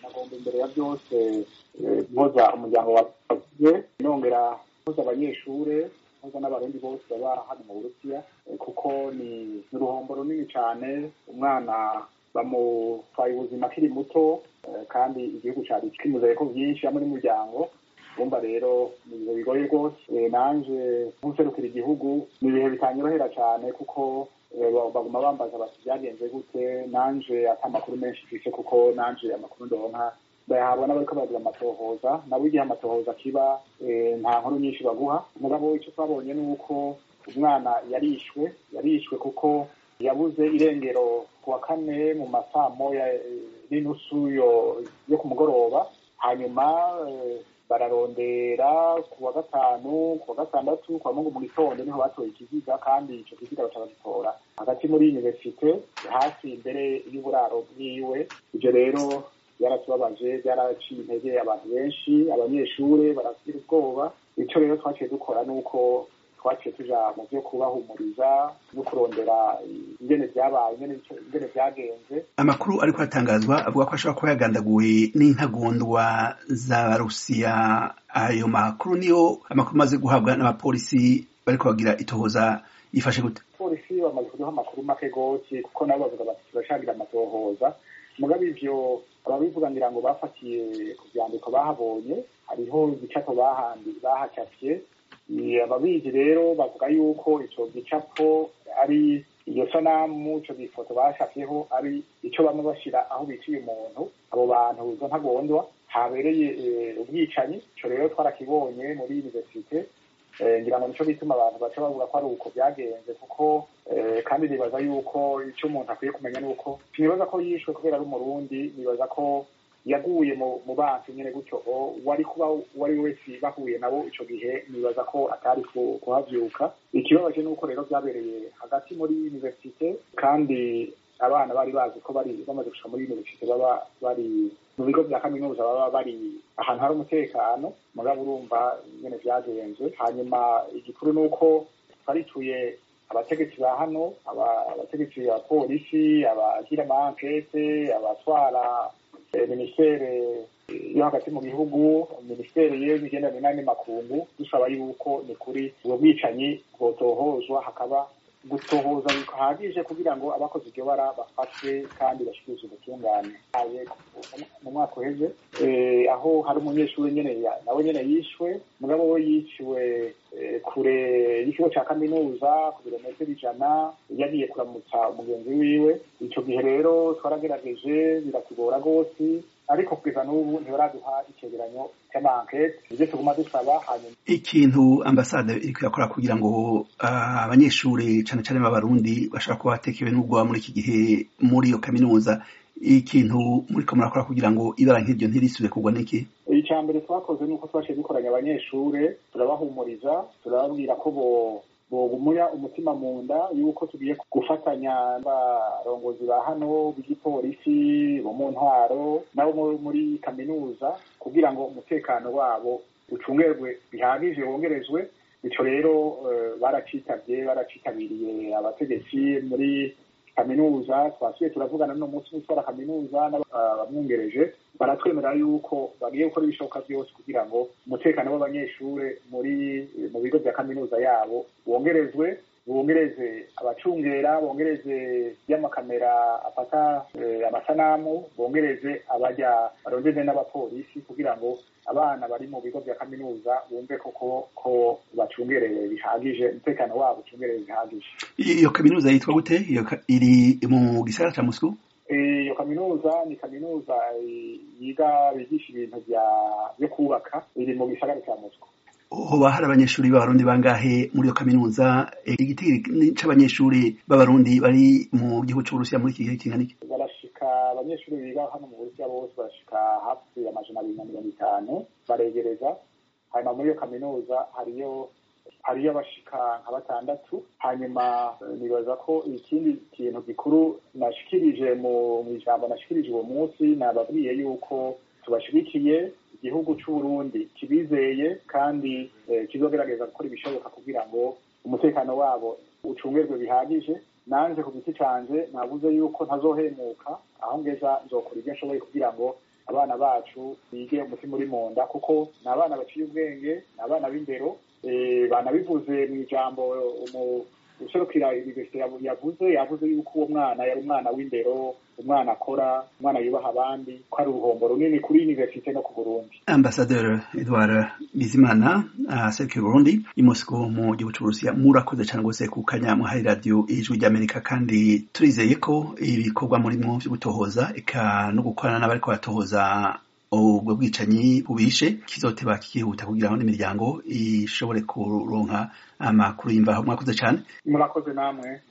nagomba imbere ya byose mpoza umuryango wawe nongera mpoza abanyeshure mpoza n'abarundi bose baba hano mu burusiya kuko ni uruhombo runini cyane umwana bamutwaye ubuzima akiri muto kandi igihugu cyari kimuzaye ko byinshi hamwe n'umuryango bumva rero ni ibihe bigoye rwose nanje nk'userukira igihugu ni ibihe bitanyorohera cyane kuko baguma bambaza bati byagenze gute nanje ata amakuru menshi mfise kuko nanje amakuru ndonka bayahabwa n'abariko baragira amatohoza nabo igihe amatohoza kiba nta nkuru nyinshi baguha mugabo icyo twabonye ni uko umwana yarishwe yarishwe kuko yabuze irengero ku wa kane mu masaa moya n'inusu yo ku mugoroba hanyuma bararondera ku wa gatanu ku wa gatandatu ku wa mungu mu gitondo niho batoye ikiziga kandi ico kiziga baca bagitora hagati muri universite hafi imbere y'uburaro bwiwe ivyo rero byaratubabaje byaraciye intege abantu benshi abanyeshure baragira ubwoba ico rero twaciye dukora nuko twaciye tuja mu vyo kubahumuriza no kurondera ingene vyabaye ingene vyagenze amakuru ariko aratangazwa avuga ko ashobora kuba yagandaguwe n'intagondwa z'abarusiya ayo makuru niyo amakuru amaze guhabwa n'abapolisi bariko bagira itohoza yifashe gute polisi bamaze kuduha amakuru make gose kuko nabo bavuga bati turashagira amatohoza mugabe ivyo ababivuga ngira ngo bafatiye ku vyandiko bahabonye hariho igicapo bahandi bahacafye ababizi rero bavuga yuko ico gicapo ari iyo sanamu ico gifoto bashafyeho ari ico bamwe bashira aho biciye umuntu abo bantu izo ntagondwa habereye ubwicanyi ico rero twarakibonye muri universite ngira ngo nico bituma abantu baca bavuga ko ari uko byagenze kuko kandi nibaza yuko icyo umuntu akwiye kumenya ni uko sinibaza ko yishwe kubera ari umurundi nibaza ko yaguye mu bansi nyine gutyo wari kuba uwo ari we wese bahuye nabo ico gihe nibaza ko atari kuhavyuka ikibabaje nuko rero vyabereye hagati muri universite kandi abana bari bazi ko bari bamaze gushika muri universite baba bari mu bigo vya kaminuza baba bari ahantu hari umutekano mugabo urumva nyene vyagenze hanyuma igikuru nuko twarituye abategetsi ba hano abategetsi ba polisi abagira ama ankete abatwara minisiteri yo hagati mu gihugu minisiteri y'imigenderanire n'andi makungu dusaba yuko ni kuri ubwo bwicanyi bwotohozwa hakaba gutohoza bihagije kugira ngo abakoze iryo bara bafatwe kandi bashyikirizwe ubutungane mu mwaka uheze aho hari umunyeshuri nyene nawe nyene yishwe mugabo we yiciwe kure y'ikigo ca kaminuza ku birometero ijana yagiye kuramutsa umugenzi wiwe ico gihe rero twaragerageje biratugora rwose ariko kugeza n'ubu ntibaraduha icegeranyo c'amankete ivyo tuguma dusaba hanyuma ikintu ambasade iriko irakora kugira ngo abanyeshuri cane cane b'abarundi bashobora kuba batekewe n'ubwoba muri iki gihe muri iyo kaminuza ikintu muriko murakora kugira ngo ibara nk'iryo ntirisubire kugwa n'iki icya mbere twakoze ni uko twaciye dukoranya abanyeshure turabahumuriza turababwira ko bo bogumuya umutima mu nda yuko tugiye gufatanya n'abarongozi ba hano b'igipolisi bo mu ntwaro nabo muri kaminuza kugira ngo umutekano wabo ucungerwe bihagije wongerezwe bityo rero baracitabye baracitabiriye abategetsi muri kaminuza twasubiye turavugana no munsi w'utwara kaminuza n'abamwungereje baratwemerera yuko bagiye gukora ibishoboka byose kugira ngo umutekano w'abanyeshure muri mu bigo bya kaminuza yabo wongerezwe bongereze abacungera bongereze y'amakamera afata amasanamu bongereze abajya barondeze n'abapolisi kugira ngo abana bari mu bigo bya kaminuza bumve koko ko bacungereye bihagije umutekano wabo ucungereye bihagije iyo kaminuza yitwa gute iri mu gisagara ca Moscou iyo kaminuza ni kaminuza yiga bigisha ibintu byo kubaka iri mu gisagara ca Moscou hoba hari abanyeshuri b'abarundi bangahe muri iyo kaminuza igiti c'abanyeshuri b'abarundi bari mu gihugu c'uburusiya muri iki gihe kingana iki barashika abanyeshuri biga hano mu burusiya bose barashika hafi amajana abiri na mirongo itanu baregereza hanyuma muri iyo kaminuza hariyo hariyo abashika nka batandatu hanyuma nibaza ko ikindi kintu gikuru nashikirije mu ijambo nashikirije uwo munsi nababwiye yuko tubashigikiye igihugu c'uburundi kibizeye kandi kizogerageza gukora ibishoboka kugira ngo umutekano wabo ucungerwe bihagije nanje ku giti canje nabuze yuko ntazohemuka aho ngeza nzokora ibyo nshoboye kugira ngo abana bacu bige umutima uri mu nda kuko ni abana baciye ubwenge ni abana b'indero banabivuze mu ijambo userukira universite yavuze yavuze yuko uwo mwana yari umwana w'indero umwana akora umwana yubaha abandi ko ari uruhombo runini kuri universite no ku burundi ambasaderi edward bizimana aserukiye burundi i mosco mu gihugu c'uburusiya murakoze cane rwose ku kanya muhari radiyo ijwi ry'amerika kandi turizeye ko ibikorwa murimwo vyo gutohoza eka no gukorana n'abariko baratohoza ubwo bwicanyi bubishe kizoteba kikihuta kugira ngo n'imiryango ishobore kuronka amakuru y'imvaho mwakoze cane murakoze namwe